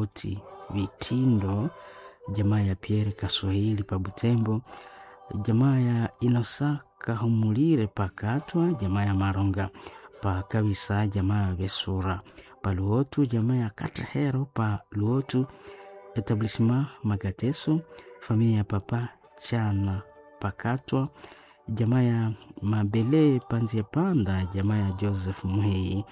Paluoti Vitindo, jamaa ya Pierre Kaswahili pa Butembo, jamaa ya Inosa Kahumulire pa Katwa, jamaa ya Maronga pa Kabisa, jamaa ya Besura pa Luotu, jamaa ya Katahero pa Luotu, etablissement Magateso, familia ya Papa Chana Pakatwa, jamaa ya Mabele Panzia Panda, jamaa ya Joseph Muhei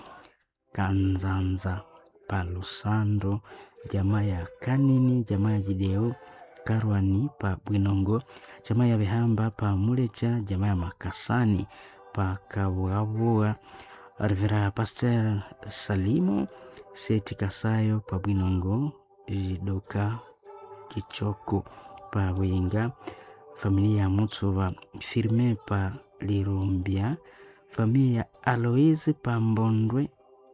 Kanzanza pa Lusando, jamaa ya Kanini, jamaa ya Jideo Karwani pa Bwinongo, jamaa ya Behamba pa Mulecha, jamaa ya Makasani pa Kabuabua, Revera Pasteur Salimo Seti Kasayo pa Bwinongo, Jidoka Kichoko pa Wenga, familia ya Mutsuva Firme pa Lirumbia, familia ya Aloise pa Mbondwe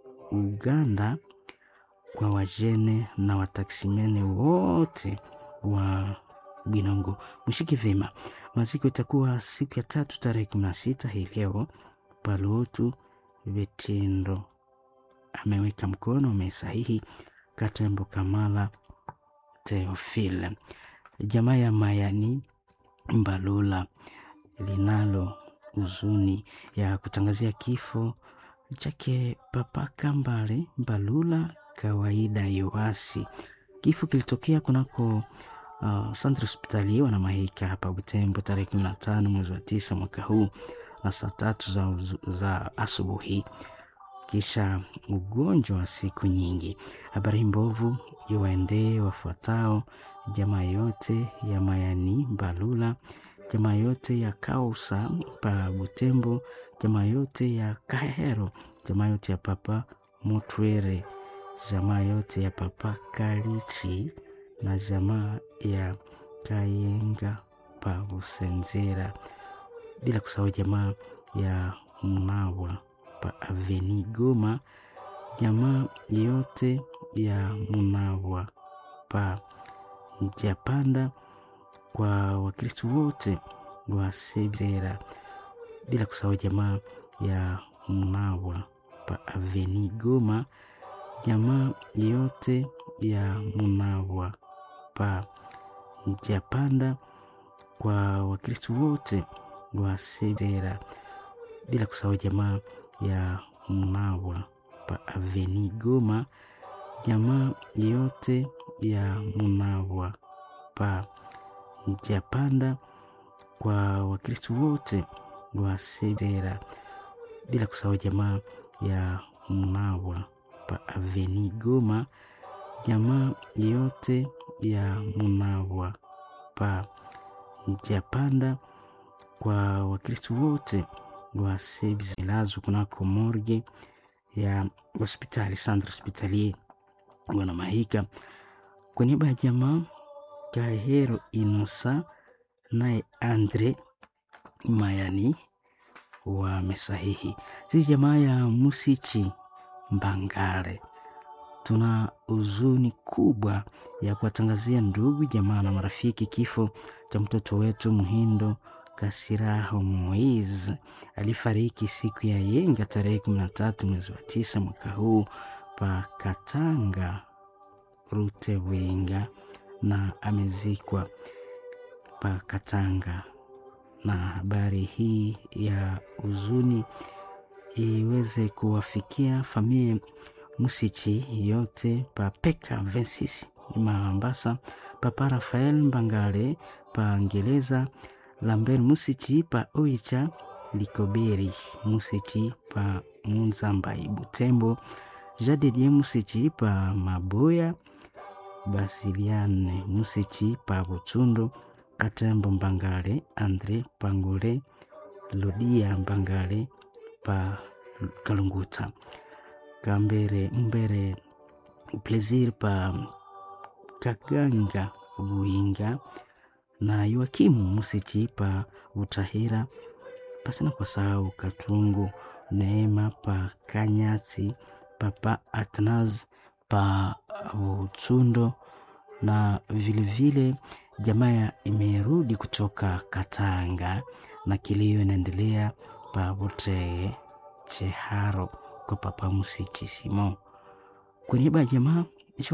Uganda, kwa wajene na wataksimene wote wa Bwinongo. Mshike vyema, maziko itakuwa siku ya tatu tarehe kumi na sita hii leo. Paluotu Vitindo ameweka mkono amesahihi. Katembo Kamala Teofile, jamaa ya Mayani Mbalula linalo huzuni ya kutangazia kifo chake Papa Kambale Mbalula kawaida Yoasi. Kifo kilitokea kunako uh, Centre Hospitalier wana Mahika hapa Butembo tarehe kumi na tano mwezi wa tisa mwaka huu na saa tatu za, za asubuhi kisha ugonjwa wa siku nyingi. Habari mbovu iwaendee wafuatao: jamaa yote ya Mayani Mbalula, jamaa yote ya Kausa pa Butembo, jamaa yote ya Kahero, jamaa yote ya Papa Mutwere, jamaa yote ya Papa Kalichi na jamaa ya Kayenga pa Busenzera, bila kusahau jamaa ya Munawa pa Aveni Goma, jamaa yote ya Munawa pa Japanda, kwa Wakristo wote wa Sebzera, bila kusahau jamaa ya Munawa pa Aveni Goma, jamaa yote ya Munawa pa Japanda, kwa Wakristo wote wa Sebzera, bila kusahau jamaa ya Munawa pa Aveni Goma, jamaa yote ya Munawa pa Japanda, kwa Wakristo wote wa Sebzera, bila kusahau jamaa ya Munawa pa Aveni Goma, jamaa yote ya Munawa pa Japanda, kwa Wakristo wote wa Sebzelazo kunako morgue ya hospitali Centre Hospitalier wana Mahika. Kwa niaba ya jamaa Kahero Inosa naye Andre Mayani wamesahihi. Sisi jamaa ya Musichi Mbangare tuna huzuni kubwa ya kuwatangazia ndugu jamaa na marafiki kifo cha mtoto wetu Muhindo Kasiraho Moise alifariki siku ya yenga tarehe kumi na tatu mwezi wa tisa mwaka huu pa Katanga Rutewinga, na amezikwa pa Katanga. Na habari hii ya huzuni iweze kuwafikia familia Musichi yote pa Peka 26 Mambasa, papa Rafael Mbangale pa Ngereza Lambert Musichi pa Oicha Likoberi Musichi pa Munzambai Butembo Jadedie Musichi pa Maboya Basiliane Musichi pa Butsundo Katembo Mbangale Andre Pangole Lodia Mbangale pa Kalunguta Kambere Mbere Plaisir pa Kaganga Buinga na Yoakimu Musichi pa Utahira, pasina kwa sahau Katungu Neema pa Kanyasi, Papa Atnaz pa Utsundo, na vilevile jamaa imerudi kutoka Katanga na kilio inaendelea pa Buteye Cheharo kwa Papa Musichi Simo. Kwa niaba ya jamaa